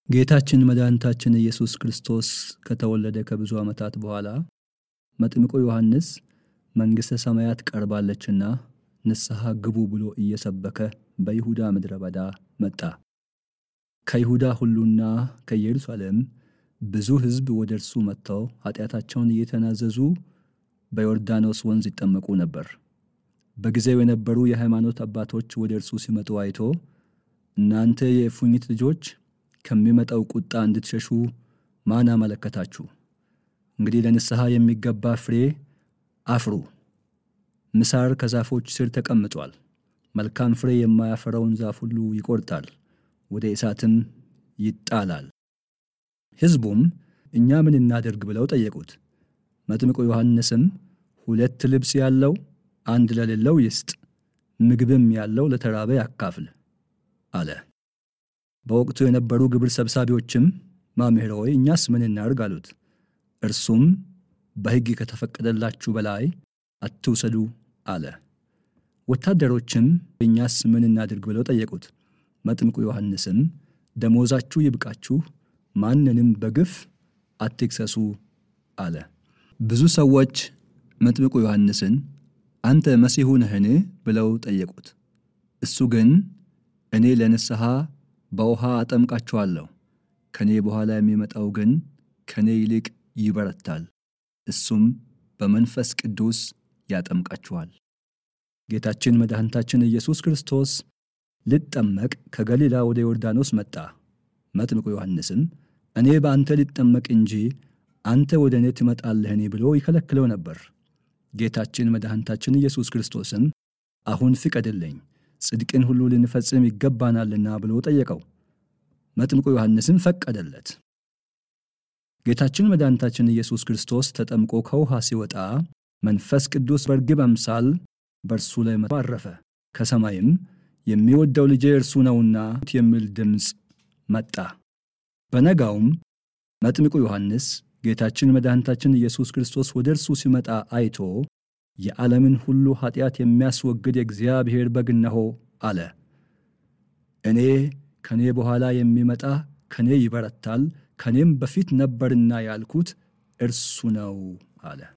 ጌታችን መድኃኒታችን ኢየሱስ ክርስቶስ ከተወለደ ከብዙ ዓመታት በኋላ መጥምቁ ዮሐንስ መንግሥተ ሰማያት ቀርባለችና ንስሐ ግቡ ብሎ እየሰበከ በይሁዳ ምድረ በዳ መጣ። ከይሁዳ ሁሉና ከኢየሩሳሌም ብዙ ሕዝብ ወደ እርሱ መጥተው ኃጢአታቸውን እየተናዘዙ በዮርዳኖስ ወንዝ ይጠመቁ ነበር። በጊዜው የነበሩ የሃይማኖት አባቶች ወደ እርሱ ሲመጡ አይቶ እናንተ የእፉኝት ልጆች ከሚመጣው ቁጣ እንድትሸሹ ማን አመለከታችሁ? እንግዲህ ለንስሐ የሚገባ ፍሬ አፍሩ። ምሳር ከዛፎች ስር ተቀምጧል። መልካም ፍሬ የማያፈራውን ዛፍ ሁሉ ይቆርጣል፣ ወደ እሳትም ይጣላል። ሕዝቡም እኛ ምን እናደርግ ብለው ጠየቁት። መጥምቁ ዮሐንስም ሁለት ልብስ ያለው አንድ ለሌለው ይስጥ፣ ምግብም ያለው ለተራበ ያካፍል አለ። በወቅቱ የነበሩ ግብር ሰብሳቢዎችም መምህር ሆይ እኛስ ምን እናድርግ አሉት። እርሱም በሕግ ከተፈቀደላችሁ በላይ አትውሰዱ አለ። ወታደሮችም እኛስ ምን እናድርግ ብለው ጠየቁት። መጥምቁ ዮሐንስም ደሞዛችሁ ይብቃችሁ፣ ማንንም በግፍ አትክሰሱ አለ። ብዙ ሰዎች መጥምቁ ዮሐንስን አንተ መሲሑ ነህን ብለው ጠየቁት። እሱ ግን እኔ ለንስሐ በውሃ አጠምቃችኋለሁ፣ ከእኔ በኋላ የሚመጣው ግን ከእኔ ይልቅ ይበረታል፣ እሱም በመንፈስ ቅዱስ ያጠምቃችኋል። ጌታችን መድኃኒታችን ኢየሱስ ክርስቶስ ልጠመቅ ከገሊላ ወደ ዮርዳኖስ መጣ። መጥምቁ ዮሐንስም እኔ በአንተ ልጠመቅ እንጂ አንተ ወደ እኔ ትመጣለህኔ ብሎ ይከለክለው ነበር። ጌታችን መድኃኒታችን ኢየሱስ ክርስቶስም አሁን ፍቀድልኝ ጽድቅን ሁሉ ልንፈጽም ይገባናልና ብሎ ጠየቀው። መጥምቁ ዮሐንስም ፈቀደለት። ጌታችን መድኃኒታችን ኢየሱስ ክርስቶስ ተጠምቆ ከውሃ ሲወጣ መንፈስ ቅዱስ በርግብ አምሳል በእርሱ ላይ አረፈ። ከሰማይም የሚወደው ልጄ እርሱ ነውና የሚል ድምፅ መጣ። በነጋውም መጥምቁ ዮሐንስ ጌታችን መድኃኒታችን ኢየሱስ ክርስቶስ ወደ እርሱ ሲመጣ አይቶ የዓለምን ሁሉ ኃጢአት የሚያስወግድ የእግዚአብሔር በግ እነሆ አለ። እኔ ከእኔ በኋላ የሚመጣ ከእኔ ይበረታል፣ ከእኔም በፊት ነበርና ያልኩት እርሱ ነው አለ።